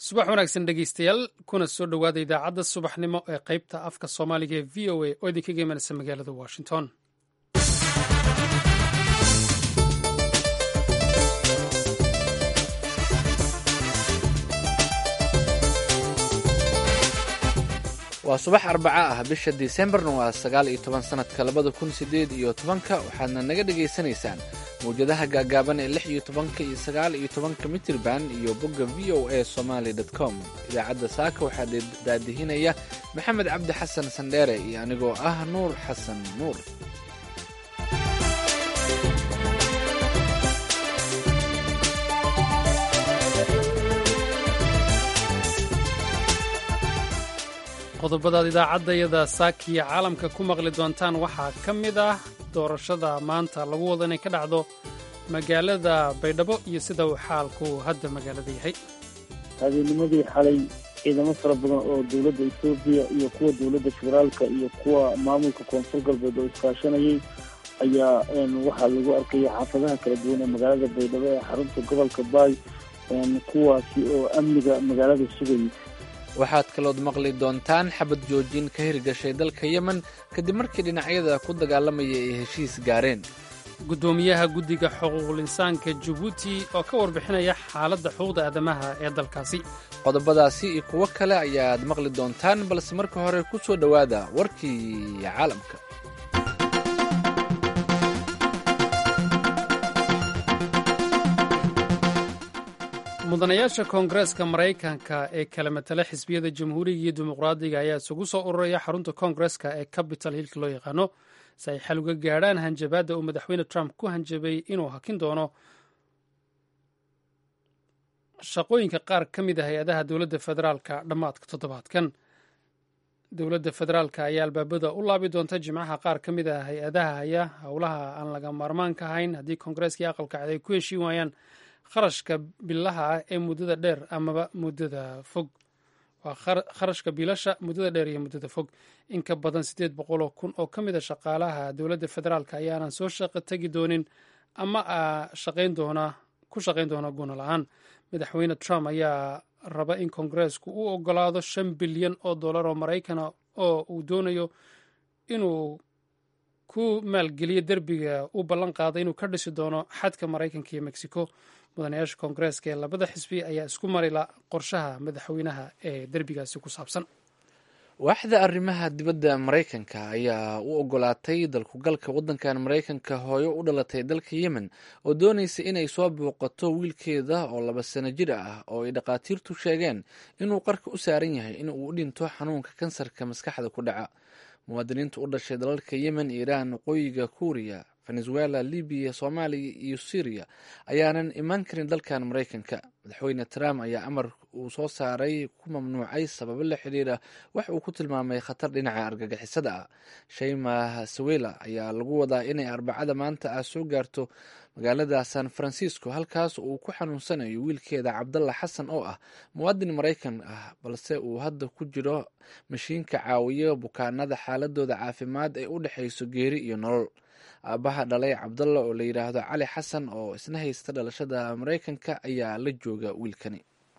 subax wanaagsan dhegeystayaal kuna soo dhowaada idaacadda subaxnimo ee qaybta afka soomaaliga ee v o a oo idinkaga imanaysa magaalada washington waa subax arbaca ah bisha disembarna waa sagaal iyo toban sanadka labada kun sideed iyo tobanka waxaadna naga dhagaysanaysaan mawjadaha gaagaaban ee lix iyo tobanka iyo sagaal iyo tobanka mitirban iyo bogga v o a somaly com idaacadda saaka waxaa daadihinaya maxamed cabdi xasan sandheere iyo anigoo ah nuur xasan nuur qodobadaad idaacaddayada saakiya caalamka ku maqli doontaan waxaa ka mid ah doorashada maanta lagu wado inay ka dhacdo magaalada baydhabo iyo sida uu xaalku hadda magaalada yahay habeennimadii xalay ciidamo fara badan oo dowladda etoobiya iyo kuwa dowladda federaalka iyo kuwa maamulka koonfur galbeed oo iskaashanayay ayaa waxaa lagu arkaya xaafadaha kala duwan ee magaalada baydhabo ee xarunta gobolka baay kuwaasi oo amniga magaalada sugayay waxaad kalood maqli doontaan xabad joojin ka hirgashay dalka yemen kadib markii dhinacyada ku dagaalamaya ay heshiis gaareen guddoomiyaha guddiga xuquuqul insaanka jabuuti oo ka warbixinaya xaaladda xuquuqda aadamaha ee dalkaasi qodobadaasi iyo kuwo kale ayaad maqli doontaan balse marka hore ku soo dhowaada warkii caalamka mudanayaasha koongareeska maraykanka ee kala matala xisbiyada jamhuuriga iyo dimuqraadiga ayaa isugu soo ururaya xarunta koongareeska ee capital hillka loo yaqaano si ay xal uga gaadhaan hanjabaadda uu madaxweyne trump ku hanjabay inuu hakin doono shaqooyinka qaar ka mid ah hay-adaha dowladda federaalka dhammaadka toddobaadkan dowladda federaalka ayaa albaabada u laabi doonta jimcaha qaar ka mid ah hay-adaha haya howlaha aan laga maarmaanka ahayn haddii koongareeskii aqalka cad ay ku heshiin waayaan kharashka bilaha ah ee muddada dheer amaba muddada fog waa kharashka biilasha muddada dheer iyo muddada fog in ka badan siddeed boqoloo kun oo ka mid a shaqaalaha dowladda federaalka ayaanan soo shaqo tegi doonin ama shaqayn doona ku shaqayn doona guna la-aan madaxweyne trump ayaa raba in koongareesku u ogolaado shan bilyan oo dollar oo maraykana oo uu doonayo inuu ku maalgeliyo derbiga uu ballan qaaday inuu ka dhisi doono xadka maraykanka iyo mexico mudanayaasha koongareeska ee labada xisbi ayaa isku marila qorshaha madaxweynaha ee derbigaasi ku saabsan waaxda arrimaha dibadda maraykanka ayaa u ogolaatay dalkugalka waddankan maraykanka hooyo u dhalatay dalka yemen oo doonaysa inay soo booqato wiilkeeda oo laba sano jir ah oo ay dhakhaatiirtu sheegeen inuu qarka u saaran yahay in uu u dhinto xanuunka kansarka maskaxda ku dhaca muwaadiniinta u dhashay dalalka yemen iiraan waqooyiga kuuriya venezuela libiya soomaaliya iyo syriya ayaanan imaan karin dalkan maraykanka madaxweyne trump ayaa amar uu soo saaray ku mamnuucay sababo la xiriira wax uu ku tilmaamay khatar dhinaca argagixisada ah shayma sawela ayaa lagu wadaa inay arbacada maanta ah soo gaarto magaalada san francisco halkaas uu ku xanuunsanayo wiilkeeda cabdalla xasan oo ah muwaadin maraykan ah balse uu hadda ku jiro mashiinka caawiya bukaanada xaaladooda caafimaad ee u dhexayso geeri iyo nolol aabbaha dhalay cabdalla oo la yidhaahdo cali xasan oo isna haysta dhalashada maraykanka ayaa la jooga wiilkani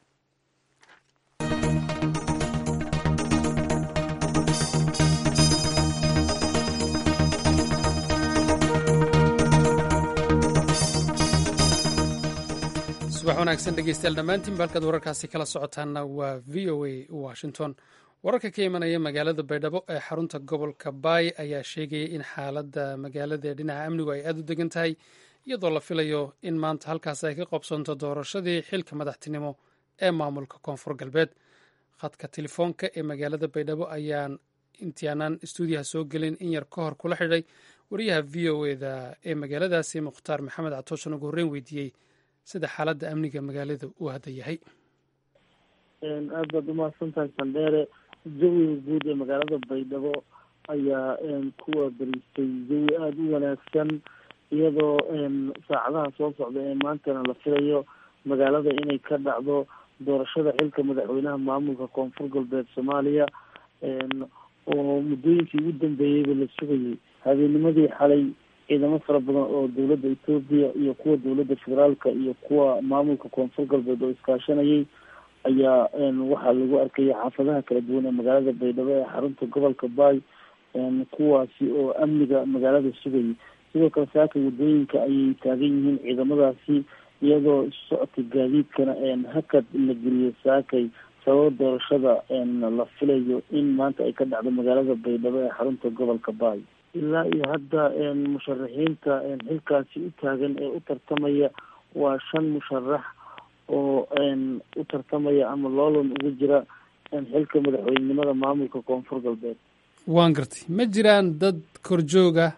subax wanaagsan dhegeystayaal dhammaantiinba halkaad wararkaasi kala socotaanna waa v o a washington wararka ka imanaya magaalada baydhabo ee xarunta gobolka baay ayaa sheegaya in xaaladda magaalada ee dhinaca amnigu ay aada u degan tahay iyadoo la filayo in maanta halkaas ay ka qobsanto doorashadii xilka madaxtinimo ee maamulka koonfur galbeed khadka telefoonka ee magaalada baydhabo ayaan intiaanaan stuudiyaha soo gelin in yar ka hor kula xidhay wariyaha v o eda ee magaaladaasi mukhtaar maxamed catooshan ugu horreyn weydiiyey sida xaaladda amniga magaalada uu hadda yahay aad baad umahadsan tahay sandheere jawiga guud ee magaalada baydhabo ayaa kuwa bariistay jawi aada u wanaagsan iyadoo saacadaha soo socda ee maantana la filayo magaalada inay ka dhacdo doorashada xilka madaxweynaha maamulka koonfur galbeed soomaaliya oo muddooyinkii ugu dambeeyeyba la sugayay habeennimadii xalay ciidamo fara badan oo dowladda etoobiya iyo kuwa dowladda federaalka iyo kuwa maamulka koonfur galbeed oo iskaashanayay ayaa waxaa lagu arkaya xaafadaha kala duwan ee magaalada baydhabo ee xarunta gobolka baay kuwaasi oo amniga magaalada sugayay sidoo kale saaka wadooyinka ayay taagan yihiin ciidamadaasi iyadoo socodka gaadiidkana hakad la geliyo saakay sababa doorashada la filayo in maanta ay ka dhacdo magaalada baydhabo ee xarunta gobolka baay ilaa iyo hadda musharaxiinta xilkaasi u taagan ee u tartamaya waa shan musharax oo u tartamaya ama loolan ugu jira xilka madaxweynenimada maamulka koonfur galbeed waan gartay ma jiraan dad korjooga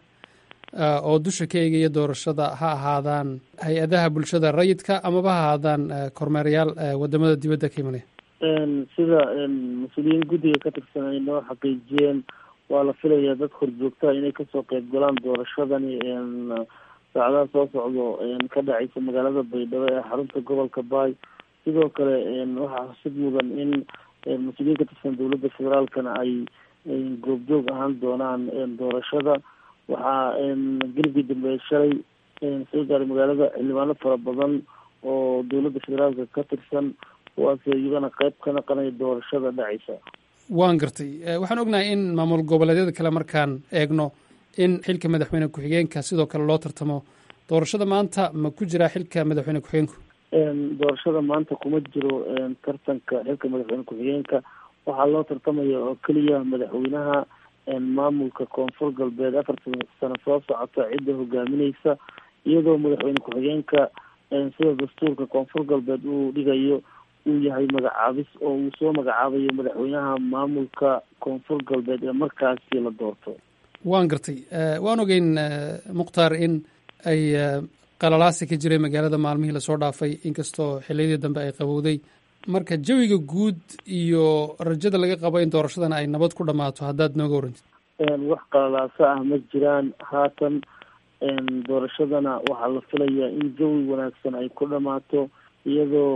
oo dusha ka eegaya doorashada ha ahaadaan hay-adaha bulshada rayidka amaba ha ahaadaan kormeerayaal wadamada dibadda ka imanaya sida mas-uuliyiin guddiga ka tirsan ay noo xaqiijiyeen waa la filayaa dad horjoogtaa inay kasoo qeyb galaan doorashadani saacadaha soo socdo ka dhacaysa magaalada baydhabo ee xarunta gobolka baay sidoo kale waxaa xusid mudan in mas-uuliyiin ka tirsan dowladda federaalkana ay goobjoog ahaan doonaan doorashada waxaa gelibkii dambe shalay soo gaaray magaalada xildhibaano fara badan oo dowladda federaalka ka tirsan kuwaas iyagana qeyb ka naqanaya doorashada dhacaysa waan gartay waxaan ognahay in maamul goboleedyada kale markaan eegno in xilka madaxweyne ku-xigeenka sidoo kale loo tartamo doorashada maanta ma ku jiraa xilka madaxweyne ku-xigeenku doorashada maanta kuma jiro tartanka xilka madaxweyne ku-xigeenka waxaa loo tartamaya oo keliya madaxweynaha maamulka koonfur galbeed afartan sano soo socota cidda hogaamineysa iyadoo madaxweyne ku-xigeenka sida dastuurka koonfur galbeed uu dhigayo uu yahay magacaabis oo uu soo magacaabayo madaxweynaha maamulka koonfur galbeed ee markaasi la doorto waan gartay waan ogeyn mukhtaar in ay qalalaasi ka jiray magaalada maalmihii lasoo dhaafay inkastoo xiliyadii dambe ay qabowday marka jawiga guud iyo rajada laga qabo in doorashadan ay nabad ku dhammaato haddaad nooga warantid wax qalalaaso ah ma jiraan haatan doorashadana waxaa la filayaa in jawi wanaagsan ay ku dhammaato iyadoo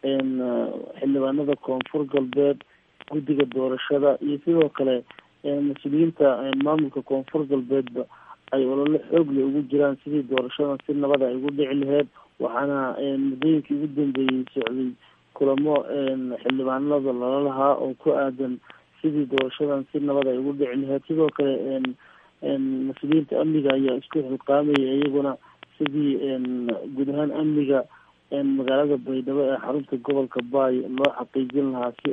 xildhibaanada koonfur galbeed guddiga doorashada iyo sidoo kale mas-uuliyiinta maamulka koonfur galbeedba ay olole xoogle ugu jiraan sidii doorashadan si nabada ay ugu dhici laheyd waxaana muddooyinkii ugu dambeeyey socday kulamo xildhibaanada lala lahaa oo ku aadan sidii doorashadan si nabad ay ugu dhici laheyd sidoo kale mas-uuliyiinta amniga ayaa isku xilqaamaya iyaguna sidii guud ahaan amniga magaalada baydhabo ee xarunta gobolka baay loo xaqiijin lahaa si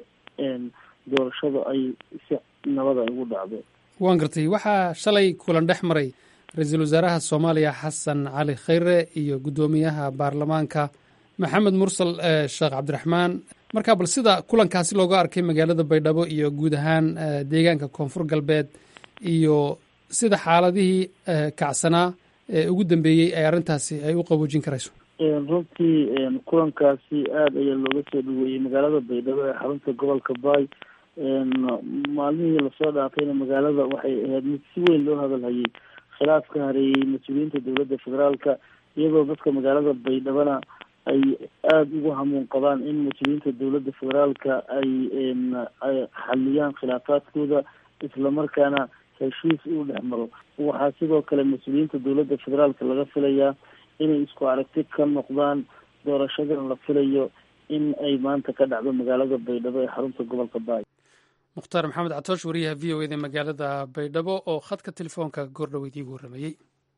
doorashadu ay si nabad ay ugu dhacdo waan gartay waxaa shalay kulan dhex maray ra-iisul wasaaraha soomaaliya xasan cali khayre iyo guddoomiyaha baarlamaanka maxamed mursal sheekh cabdiraxmaan marka bal sida kulankaasi looga arkay magaalada baydhabo iyo guud ahaan deegaanka koonfur galbeed iyo sida xaaladihii kacsanaa ee ugu dambeeyey ay arrintaasi ay u qaboojin karayso runtii kulankaasi aada ayaa looga soo dhaweeyey magaalada baydhabo ee xarunta gobolka baay maalmihii lasoo dhaafayna magaalada waxay ahayd mid si weyn loo hadalhayay khilaaf ka hareeyey mas-uuliyiinta dowladda federaalka iyadoo dadka magaalada baydhabona ay aada ugu hamuun qabaan in mas-uuliyiinta dowladda federaalka ay xaliyaan khilaafaadkooda islamarkaana heshiis uu dhex maro waxaa sidoo kale mas-uuliyiinta dowladda federaalka laga filayaa inay isku aragti ka noqdaan doorashadan la filayo in ay maanta ka dhacdo magaalada baydhabo ee xarunta gobolka baay mukhtaar maxamed catoosh wariyaha v o eda magaalada baydhabo oo khadka telefoonka goordhoweyd iigu warramayey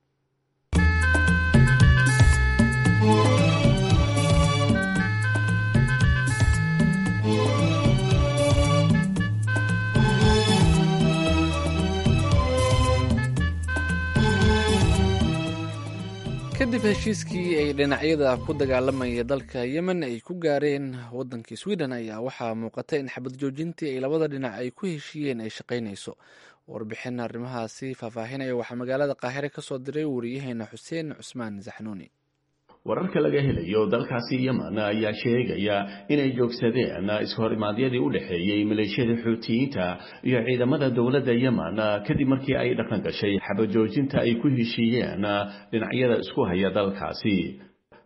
kadib heshiiskii ay dhinacyada ku dagaalamaya dalka yemen ay ku gaareen waddankii sweden ayaa waxaa muuqata in xabad joojintii ay labada dhinac ay ku heshiiyeen ay shaqaynayso warbixin arrimahaasi faahfaahinaya waxaa magaalada qaahire ka soo diray wariyaheena xuseen cusmaan zaxnuuni wararka laga helayo dalkaasi yemen ayaa sheegaya inay joogsadeen iskahor-imaadyadii u dhexeeyey maleeshiyada xuutiyiinta iyo ciidamada dowladda yemen kadib markii ay dhaqan gashay xabajoojinta ay ku heshiiyeen dhinacyada isku haya dalkaasi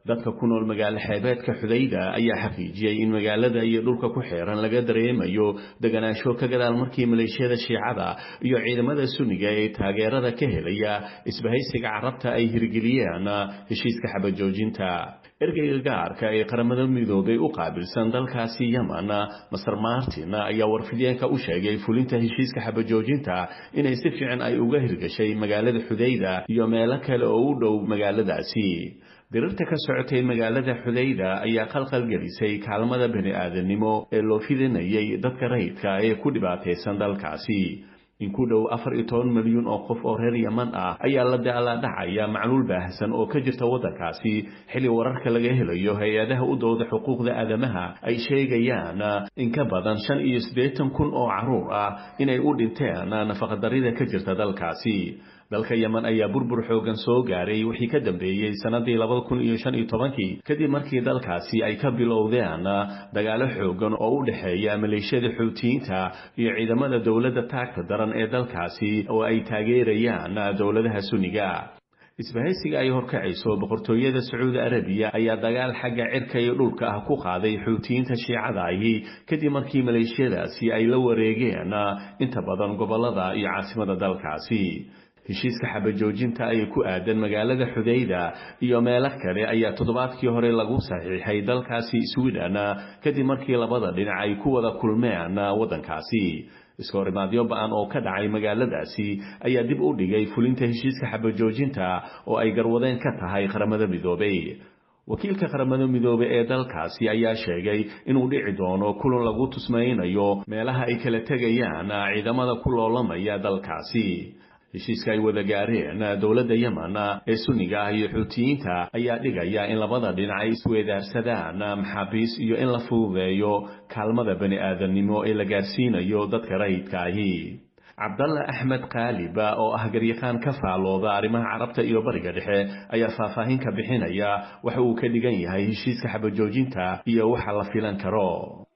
dadka ku nool magaalo xeebeedka xudayda ayaa xaqiijiyey in magaalada iyo dhulka ku xeeran laga dareemayo deganaansho ka gadaal markii maleeshiyada shiicada iyo ciidamada sunniga ee taageerada ka helaya isbahaysiga carabta ay hirgeliyeen heshiiska xabajoojinta ergeyga gaarka ee qaramada midoobay u qaabilsan dalkaasi yemen master martin ayaa warfideenka u sheegay fulinta heshiiska xabajoojinta inay si fiican ay uga hirgashay magaalada xudayda iyo meelo kale oo u dhow magaaladaasi dirirta ka socotay magaalada xudayda ayaa qalqalgelisay kaalmada bani aadamnimo ee loo fidinayay dadka rayidka ee ku dhibaataysan dalkaasi in ku dhow afar iyo toban milyuun oo qof oo reer yeman ah ayaa la daaladhacaya macluul baahsan oo ka jirta waddankaasi xilli wararka laga helayo hay-adaha u dooda xuquuqda aadamaha ay sheegayaan in ka badan shan iyo siddeetan kun oo carruur ah inay u dhinteen nafaqadarrida ka jirta dalkaasi dalka yemen ayaa burbur xoogan soo gaaray wixii ka dambeeyey sannadii labada kun iyo shan iyo tobankii kadib markii dalkaasi ay ka bilowdeen dagaalo xoogan oo u dhexeeya maleeshiyada xuutiyiinta iyo ciidamada dowladda taagta daran ee dalkaasi oo ay taageerayaan dowladaha sunniga isbahaysiga ay horkacayso boqortooyada sacuudi arabiya ayaa dagaal xagga cirka iyo dhulka ah ku qaaday xuutiyiinta shiicada ahi kadib markii maleeshiyadaasi ay la wareegeen inta badan gobolada iyo caasimada dalkaasi heshiiska xabajoojinta ay ku aadan magaalada xudayda iyo meelo kale ayaa toddobaadkii hore lagu saxiixay dalkaasi sweden kadib markii labada dhinac ay ku wada kulmeen waddankaasi iskahorimaadyo ba-an oo ka dhacay magaaladaasi ayaa dib u dhigay fulinta heshiiska xabajoojinta oo ay garwadeen ka tahay qaramada midoobay wakiilka qaramada midoobey ee dalkaasi ayaa sheegay inuu dhici doono kulan lagu tusmaynayo meelaha ay kala tegayaan ciidamada ku loolamaya dalkaasi heshiiska ay wada gaareen dowladda yemen ee sunniga ah iyo xuutiyiinta ayaa dhigaya in labada dhinac ay isweedaarsadaan maxaabiis iyo in la fududeeyo kaalmada bani aadamnimo ee la gaarsiinayo dadka rayidka ahi cabdalla axmed kaaliba oo ah garyaqaan ka faalooda arrimaha carabta iyo bariga dhexe ayaa faahfaahin ka bixinaya waxa uu ka dhigan yahay heshiiska xabajoojinta iyo waxa la filan karo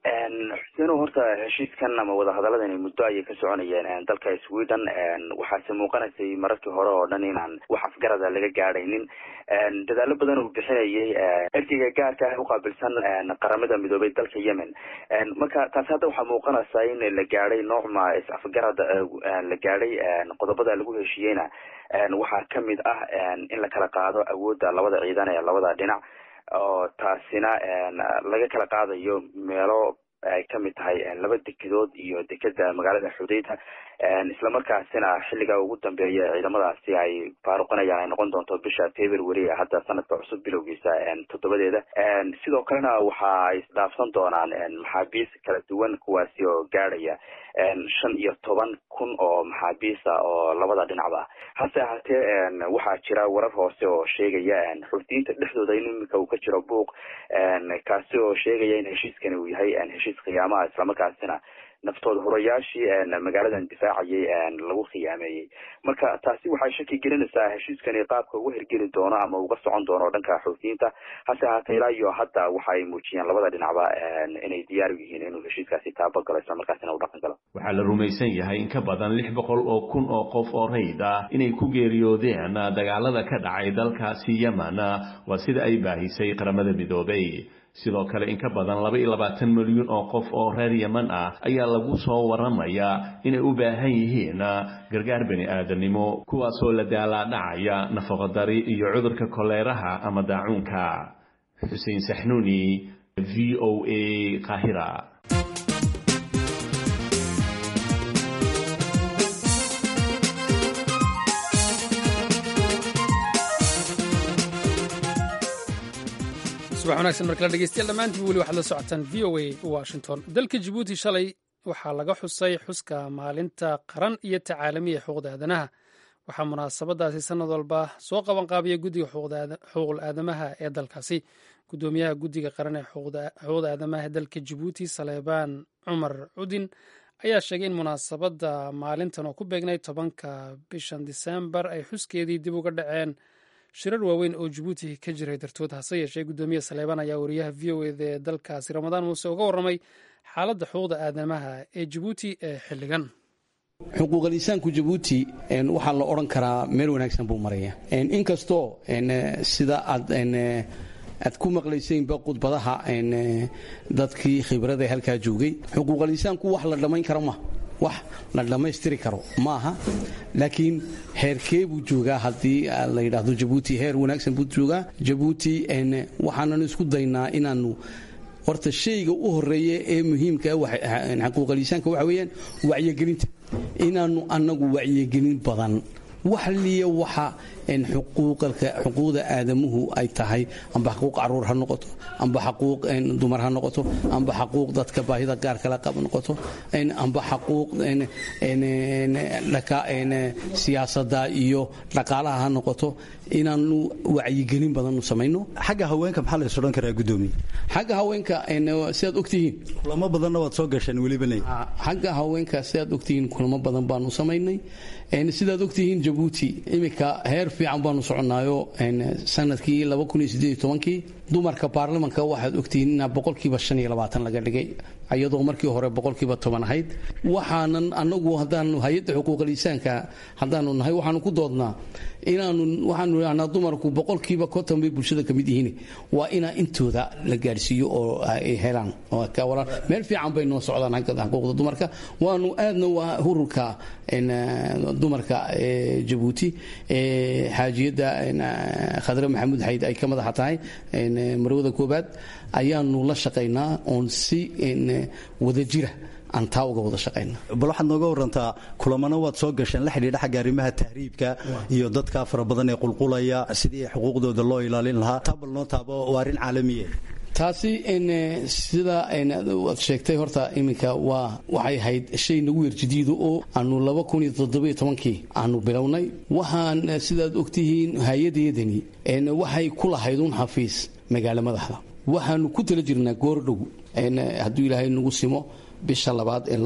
xuseen horta heshiiskan ama wadahadaladani muddo ayay ka soconayeen dalka sweden waxaase muuqanaysay mararkii hore oo dhan inaan wax afgarada laga gaadhaynin dadaalo badan uu bixinayay ergeyga gaarka ah uqaabilsan qaramada midoobay dalka yemen marka taasi hadda waxaa muuqanaysaa in la gaadhay noocma is-afgarad la gaadhay qodobada lagu heshiiyeyna waxaa kamid ah in la kala qaado awoodda labada ciidan ee labada dhinac oo taasina laga kala qaadayo meelo ay kamid tahay laba dekedood iyo dekeda magaalada xudayda islamarkaasina xilliga ugu dambeeya ciidamadaasi ay faaruqinayaan ay noqon doonto bisha february hadda sanadka cusub bilowgiisa toddobadeeda sidoo kalena waxa ay isdhaafsan doonaan maxaabiis kala duwan kuwaasi oo gaadhaya shan iyo toban kun oo maxaabiisa oo labada dhinacba hase ahaatee waxaa jira warar hoose oo sheegaya xuutiyiinta dhexdooda in imika uu ka jiro buuq kaasi oo sheegaya in heshiiskani uu yahay heshiis khiyaamaha islamarkaasina naftooda hurayaashii magaaladan difaacayay lagu khiyaameeyey marka taasi waxay shaki gelinaysaa heshiiskani qaabka uga hirgeli doono ama uga socon doono dhanka xuutiyiinta hase ahaatee ilaa iyo hadda waxa ay muujiyeen labada dhinacba inay diyaar u yihiin inuu heshiiskaasi taabagalo islamarkaasina u dhaqan galo waxaa la rumaysan yahay in ka badan lix boqol oo kun oo qof oo rayid ah inay ku geeriyoodeen dagaalada ka dhacay dalkaasi yemen waa sida ay baahisay qaramada midoobay sidoo kale in ka badan laba iyo labaatan milyuun oo qof oo reer yemen ah ayaa lagu soo waramayaa inay u baahan yihiin gargaar bani aadamnimo kuwaasoo la daalaadhacaya nafaqodari iyo cudurka koleeraha ama daacuunka xuseen saxnuuni v o a qaahira subax wanaagsan markala dhegeystayaal dhammaantiin weli waxaad la socotaan v o a washington dalka jabuuti shalay waxaa laga xusay xuska maalinta qaran iyo tacaalamiya xuquuqda aadanaha waxaa munaasabadaasi sanad walba soo qaban qaabiya guddiga xuquuqul aadamaha ee dalkaasi guddoomiyaha guddiga qaran ee xuquuqda aadamaha ee dalka jabuuti saleebaan cumar cudin ayaa sheegay in munaasabadda maalintan oo ku beegnay tobanka bishan disembar ay xuskeedii dib uga dhaceen shirar waaweyn oo jabuuti ka jiray dartood hase yeeshee guddoomiye saleebaan ayaa wariyaha v o eda ee dalkaasi ramadaan muuse uga warramay xaaladda xuquuqda aadamaha ee jabuuti ee xilligan xuquuqal insaanku jabuuti waxaa la odhan karaa meel wanaagsan buu maraya inkastoo sida aad aad ku maqlaysaynba khudbadaha dadkii khibrada halkaa joogay xuquuqal insaanku wax la dhammayn karo maaha wax la dhammaystiri karo maaha laakiin heerkee buu joogaa haddii la yidhaahdo jabuuti heer wanaagsan buu joogaa jabuuti waxaanan isku daynaa inaanu horta shayga u horeeya ee muhiimka xuquuqaliisaanka waxa weeyaan wacyigelinta inaanu annagu wacyigelin badan wax liya waxa xuquuqda aadamuhu ay tahay amba xaquuq caruur ha noqoto amba xaquuq dumar ha noqoto amba xaquuq dadka baahida gaarkala qab noqoto amba xaquuq siyaasada iyo dhaqaalaha ha noqoto inaanu wacyigelin badan samayno xagga haweenka maxaa la isodhan karaa gudoomiye xagga haweenka sidaad ogtihiin kulamo badanna waad soo gasheen welibana xagga haweenka sidaad ogtihiin kulamo badan baanu samaynay sidaad ogtihiin jabuuti iminka heer fiican baanu soconaayo sanadkii kii dumarka baarlamanka waxaad ogtihiin inaa boqolkiiba laga dhigay iyadoo markii hore boqolkiiba toban ahayd waxaanan anagu haddaanu hay-adda xuquuqaliisaanka haddaanu nahay waxaanu ku doodnaa inaanu waxaanu idhahnaa dumarku boqolkiiba konton bay bulshada ka mid yihiin waa inaa intooda la gaadhsiiyo oo ay helaan meel fiican bay noo socdaan xuquuqda dumarka waanu aadna waa hururka dumarka jabuuti xaajiyadda khadre maxamuud xayd ay ka madaxa tahay marwada koobaad ayaanu la shaqaynaa oon si wadajira aan taa uga wada shaqayna bal waxaad nooga warantaa kulamana waad soo gasheen la xidhiidha xagga arrimaha tahriibka iyo dadka fara badan ee qulqulaya sidii xuquuqdooda loo ilaalin lahaa taa bal noo taabo waa arrin caalamiye taasi sida aad sheegtay horta iminka waa waxay ahayd shay nagu werjidiido oo aanu kii aanu bilownay waxaan sidaad ogtihiin hay-adeedani waxay ku lahayd un xafiis magaalo madaxda waxaanu ku tala jirnaa goordhow hadduu ilaahay nagu simo bisha labaad ee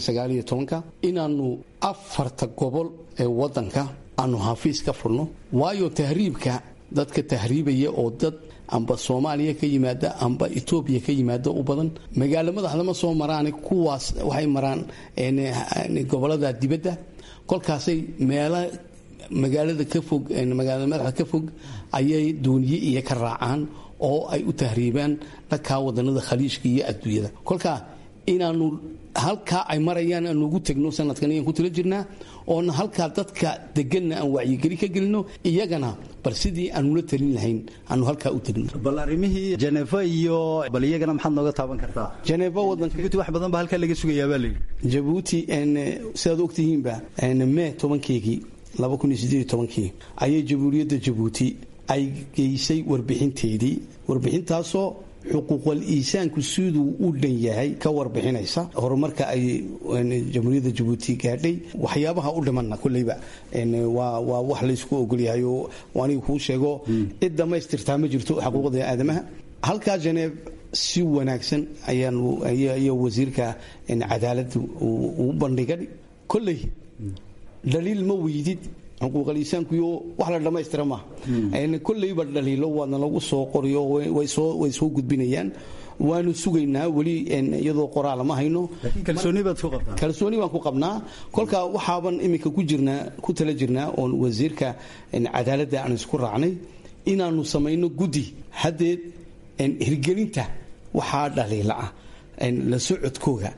inaanu afarta gobol ee wadanka aanu xafiis ka furno waayo tahriibka dadka tahriibaya oo dad amba soomaaliya ka yimaada amba etoobiya ka yimaada u badan magaalo madaxda ma soo maraan kuwaas waxay maraan gobolada dibadda kolkaasay meela magaalada ka fog magaalada madaxda ka fog ayay dooniye iyo ka raacaan oo ay u tahriibaan dhankaa wadanada khaliijka iyo adduunyada kolkaa inaanu halkaa ay marayaan aanu ugu tegno sanadkan ayaan ku tala jirnaa oona halkaa dadka deganna aan wacyigeli ka gelino iyagana bal sidii aanula talin lahayn aanu halkaa u tegno bal arrimihii jeneefa iyo bal iyagana maxaad nooga taaban kartaa jeneefa wadanka jabuuti wax badan ba halkaa laga sugayaa baa layidhi jabuuti sidaad ogtihiinba mee tobankeygii kii ayay jamhuuriyadda jabuuti ay geysay warbixinteedii warbixintaasoo xuquuqal iisaanku siduu u dhan yahay ka warbixinaysa horumarka ay jamhuuriyadda jabuuti gaadhay waxyaabaha u dhimanna koleyba waa wax laysku ogolyahay oo aniga kuu sheego cid dhammaystirtaa ma jirto xuquuqda aadamaha halkaa janeeb si wanaagsan ayaaya wasiirka cadaaladda uu bandhigay koley dhaliil ma weydid xuquuqaliisaankuyo wax la dhammaystira maaha koleyba dhaliilo waadna lagu soo qoriyo way soo gudbinayaan waanu sugaynaa weli iyadoo qoraala ma hayno kalsooni baan ku qabnaa kolkaa waxaaban iminka ku jirnaa ku tala jirnaa oon wasiirka cadaaladda aan isku raacnay inaanu samayno guddi haddeed hirgelinta waxaa dhaliila ah la socodkooga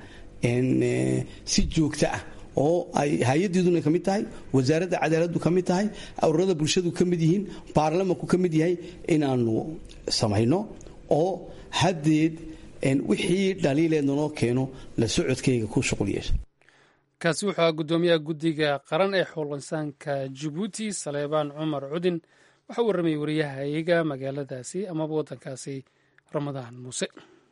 si joogto ah oo ay hay-adeeduna ka mid tahay wasaaradda cadaaladdu ka mid tahay ururada bulshadu ka mid yihiin baarlamanku ka mid yahay inaanu samayno oo haddeed wixii dhaliileedna noo keeno la socodkayga ku shuqul yeesha kaasi wuxuu ahaa guddoomiyaha guddiga qaran ee xuquuqinsaanka jabuuti saleebaan cumar cudin waxaa u warramayay wariyaha iyaga magaaladaasi amaba waddankaasi ramadaan muuse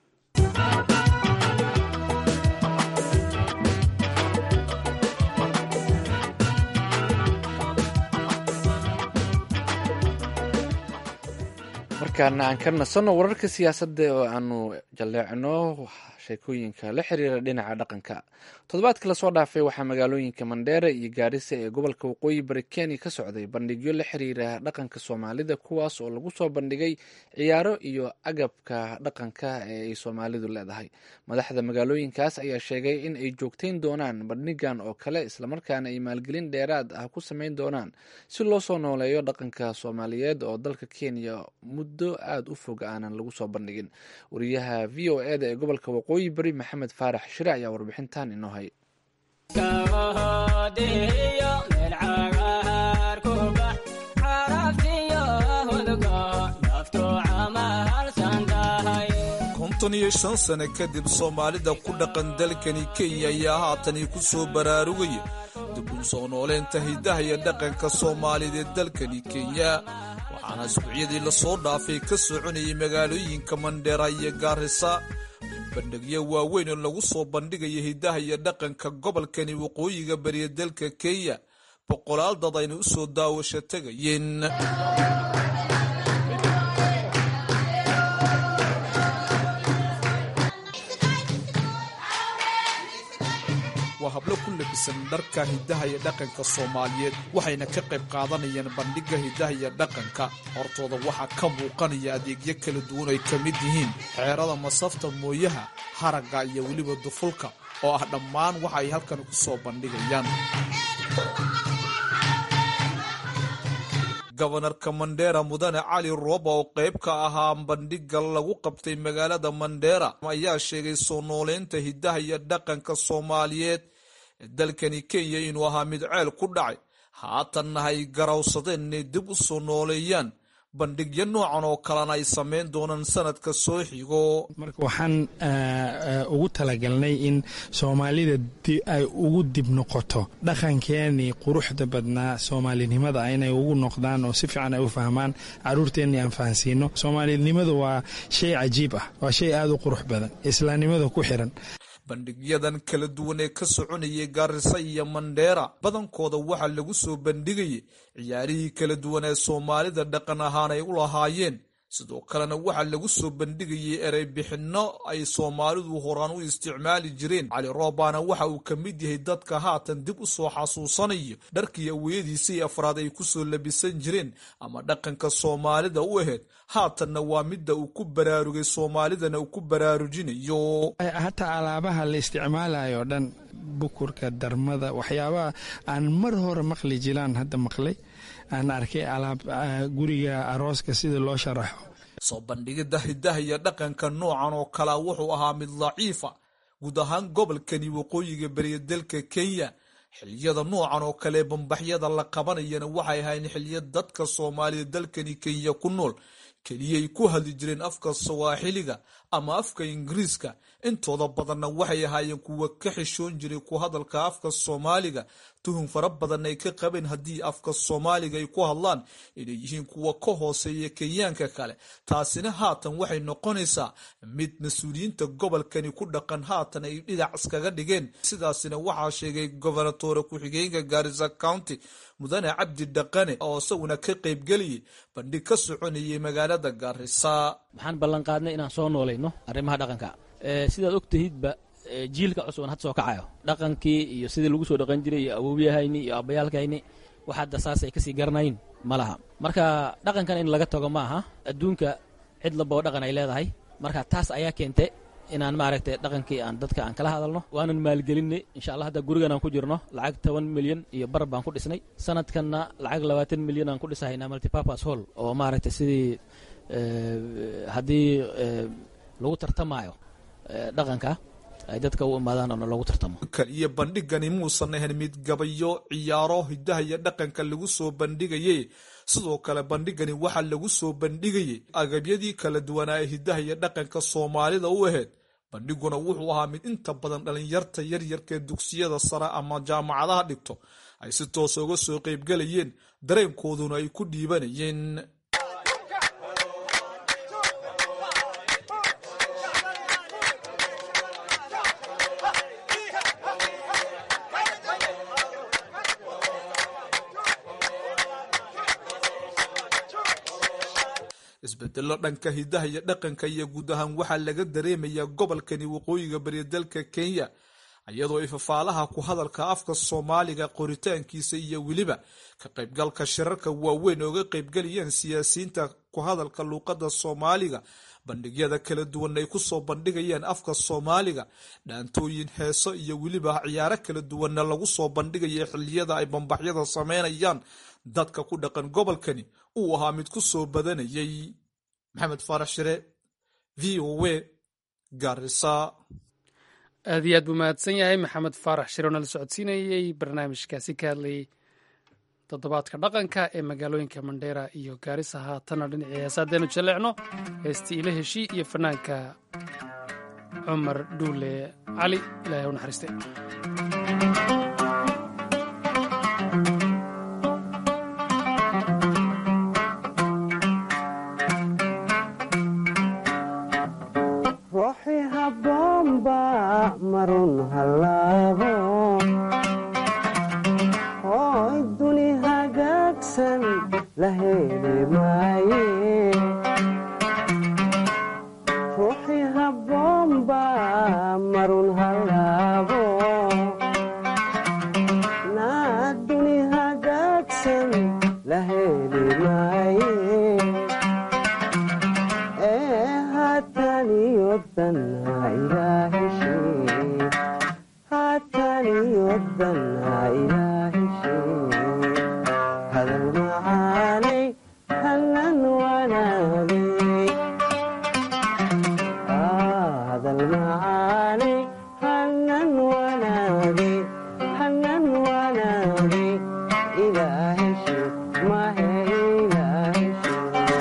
markaana aan ka nasanno wararka siyaasadda oo aanu jalleecno sheekooyinka la xiriira dhinaca dhaqanka toddobaadka lasoo dhaafay waxaa magaalooyinka mandheere iyo gaarisa ee gobolka waqooyi bari kenya ka socday bandhigyo la xiriira dhaqanka soomaalida kuwaas oo lagu soo bandhigay ciyaaro iyo agabka dhaqanka ee ay soomaalidu leedahay madaxda magaalooyinkaas ayaa sheegay in ay joogtayn doonaan bandhigan oo kale islamarkaana ay maalgelin dheeraad ah ku sameyn doonaan si loo soo nooleeyo dhaqanka soomaaliyeed oo dalka kenya muddo muddo aada u fog aanan lagu soo bandhigin wariyaha v o eda ee gobolka waqooyi bari maxamed faarax shire ayaa warbixintan inoo hay konton iyo shan sane kadib soomaalida ku dhaqan dalkani kenya ayaa haatani ku soo baraarugaya dib u soo nooleynta hidaha iyo dhaqanka soomaalideed dalkani kenya waxaana isbuucyadii lasoo dhaafay ka soconayay magaalooyinka mandheera iyo gaarisa bandhigyo waaweyn oo lagu soo bandhigaya hidaha iyo dhaqanka gobolkani waqooyiga bariya dalka kenya boqolaal dad ayna u soo daawasho tegayeen waa hablo ku labisan dharka hidaha iyo dhaqanka soomaaliyeed waxayna ka qayb qaadanayaan bandhigga hidaha iyo dhaqanka hortooda waxaa ka muuqanaya adeegyo kala duwan ay ka mid yihiin xeerada masafta mooyaha haragga iyo weliba dufulka oo ah dhammaan waxa ay halkan ku soo bandhigayaan gobanarka mandheera mudane cali rooba oo qayb ka ahaa bandhigga lagu qabtay magaalada mandheera ayaa sheegay soo nooleynta hidaha iyo dhaqanka soomaaliyeed ee dalkani kenya inuu ahaa mid ceel ku dhacay haatanna ay garawsadeen inay dib u soo nooleeyaan bandhigyo noocan oo kalena ay sameyn doonaan sanadka soo xigo marka waxaan ugu talagalnay in soomaalida ay ugu dib noqoto dhaqankeenii quruxda badnaa soomaalinimada inay ugu noqdaan oo si fiican ay u fahmaan caruurteennii aan fahansiino soomaalinimadu waa shay cajiib ah waa shay aada u qurux badan islaamnimada ku xiran bandhigyadan kala duwan ee ka soconayay gaarisa iyo mandheera badankooda waxaa lagu soo bandhigayay ciyaarihii kala duwan ee soomaalida dhaqan ahaan ay u lahaayeen sidoo kalena waxaa lagu soo bandhigayay erey bixinno ay soomaalidu horaan u isticmaali jireen cali roobaana waxa uu ka mid yahay dadka haatan dib u soo xasuusanayo dharkii aweyadiisii afraad ay ku soo labisan jireen ama dhaqanka soomaalida u ahayd haatanna waa midda uu ku baraarugay soomaalidana uu ku baraarujinayo hataa alaabaha la isticmaalayo dhan bukurka darmada waxyaabaha aan mar hore maqli jiraan hadda maqlay aan arkay alaab guriga arooska sida loo sharaxo soo bandhigidda hidaha iyo dhaqanka noocan oo kalea wuxuu ahaa mid daciifa guud ahaan gobolkani waqooyiga beriya dalka kenya xiliyada noocan oo kale bambaxyada la qabanayana waxay ahayn xiliya dadka soomaalida dalkani kenya ku nool keliyay ku hadli jireen afka sawaaxiliga ama afka ingiriiska intooda badanna waxay ahaayeen kuwa ka xishoon jiray ku hadalka afka soomaaliga tuhun fara badan ay ka qabeen haddii afka soomaaliga ay ku hadlaan inay yihiin kuwa ka hooseeya kenyaanka kale taasina haatan waxay noqonaysaa mid mas-uuliyiinta gobolkani ku dhaqan haatan ay dhinac iskaga dhigeen sidaasina waxaa sheegay gobernatore ku-xigeenka gaarisa county mudane cabdi dhaqane oo isaguna ka qaybgeliyay bandhig ka soconayay magaalada gaarisa waxaan ballan qaadnay inaan soo noolayno arrimaha dhaqanka sidaad og tahidba jiilka cusub aan had soo kacayo dhaqankii iyo sidii lagu soo dhaqan jiray iyo awowyahayni iyo abayaalkayni wax hadda saas ay kasii garanayn ma laha marka dhaqankan in laga tago ma aha adduunka cid labao dhaqan ay leedahay marka taas ayaa keentay inaan maaragtay dhaqankii aan dadka aan kala hadalno waanan maalgelinay insha allah hadda gurigan aan ku jirno lacag toban milyan iyo bar baan ku dhisnay sanadkanna lacag labaatan milyan aan ku dhisahaynaa multipurpose hall oo maaragtay sidii haddii lagu tartamaayo dhaqanka ay dadka u imaadaan oo lagu tartamo iyo bandhigani muusan ahayn mid gabayo ciyaaro hidaha iyo dhaqanka lagu soo bandhigayay sidoo kale bandhigani waxaa lagu soo bandhigayay agabyadii kala duwanaa ee hidaha iyo dhaqanka soomaalida u ahayd bandhiguna wuxuu ahaa mid inta badan dhalinyarta yaryarka ee dugsiyada sare ama jaamacadaha dhigto ay si toosa uga soo qaybgelayeen dareenkooduna ay ku dhiibanayeen isbedelo dhanka hidaha iyo dhaqanka iyo guud ahaan waxaa laga dareemayaa gobolkani waqooyiga bariya dalka kenya iyadoo ay fafaalaha ku hadalka afka soomaaliga qoritaankiisa iyo weliba ka qaybgalka shirarka waaweyn ooga qaybgalayaan siyaasiyiinta ku hadalka luuqadda soomaaliga bandhigyada kala duwan ay kusoo bandhigayaan afka soomaaliga dhaantooyin heeso iyo weliba ciyaaro kala duwanna lagu soo bandhigaya xiliyada ay bambaxyada sameynayaan dadka ku dhaqan gobolkani uu ahaa mid ku soo badanayay maxamed faarax shire v o a garisa aad iyo aad buu mahadsan yahay maxamed faarax shire oo nala socodsiinayey barnaamijkaasi ka hadlayey toddobaadka dhaqanka ee magaalooyinka mandheera iyo gaarisa haatana dhinacii heesa haddeenu jaleecno heestii ila heshii iyo fanaanka cumar dhuule cali ilaahay u naxariiste ruuxi habboonba marun hallaabo hooy duni hagaagsan la heli maaye ruuxi habboonba marun hallaabo naa duni hagaagsan la heli maaye ee haataniyodanna ilaaheshee haataniyodanna ilaaheshee hadal macaanay hallan wanaagay hadal macaanay hallan wanaagay hallan wanaagay ilaaheshee mahe ilaaheshee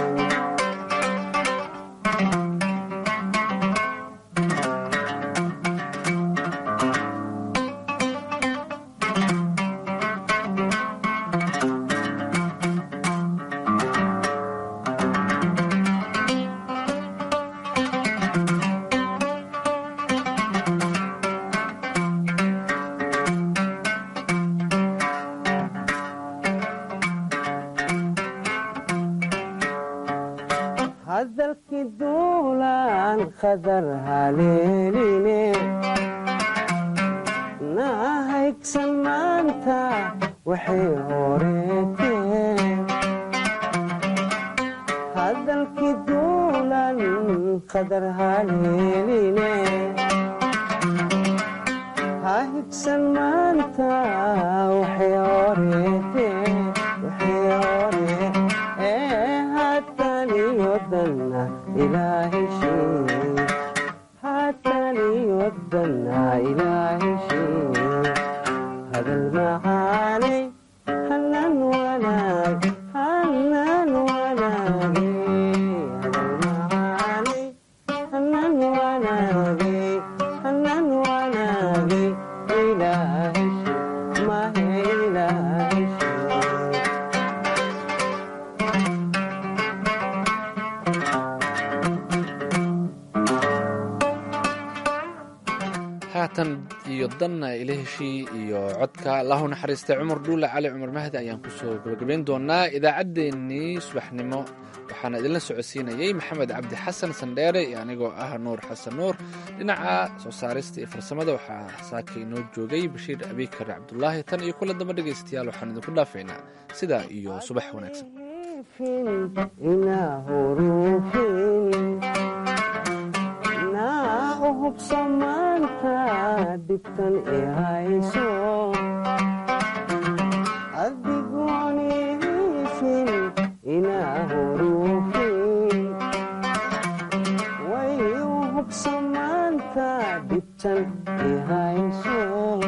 hadalkii duulaan khadar haleeline nahaygsan maanta waxay horeeteen hadalkii duulaan khadar haleeline hahigsan maanta waxay horeeteen waxay horee ee haataniyodanna ilaaheshee haataniyodanna ilaaheshee hadal macaanay hallan wanaag hallan wanaage hadal macaanay hallan wanaage hallan wanaage ilaaheshee mahe ilaaheshee haatan iyo danna ila heshii iyo codka allahu naxariista cumar dhuule cali cumar mahdi ayaan kusoo gabagabayn doonaa idaacaddeenii subaxnimo waxaana idinla socodsiinayey maxamed cabdi xasan sandheere iyo anigoo ah nuur xasan nuur dhinaca soo saarista iyo farsamada waxaa saaka inoo joogay bashiir abikar cabdulaahi tan iyo kula damba dhegaystayaal waxaan idinku dhaafaynaa sidaa iyo subax wanaagsan inaa huruufin naa u hubso maanta dhibtan i hayso adigoon ihiifin inaa huruufin way u hubso maanta dhibtan i hayso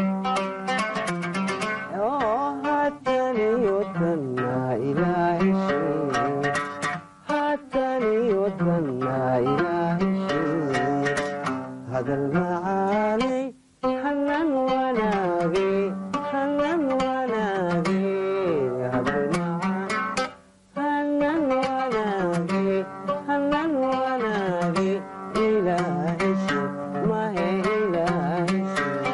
oo haataniyodanna ilaaheshee haataniyodanna ilaaheshee hadal macaanay hallan wanaage hallan wanaage hadal macaan hallan wanaage hallan wanaage ilaaheshee mahe ilaaheshee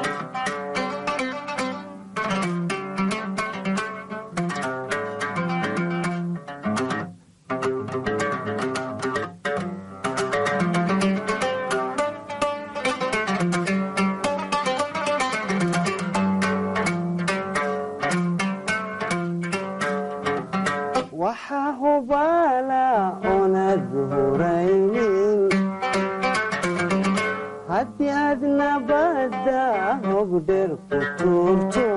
waxaa hubaala oonad huraynin haddii aad nabadda hogdher ku tuurto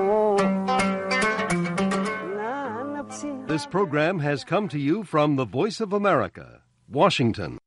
This program has come to you from the Voice of America, Washington.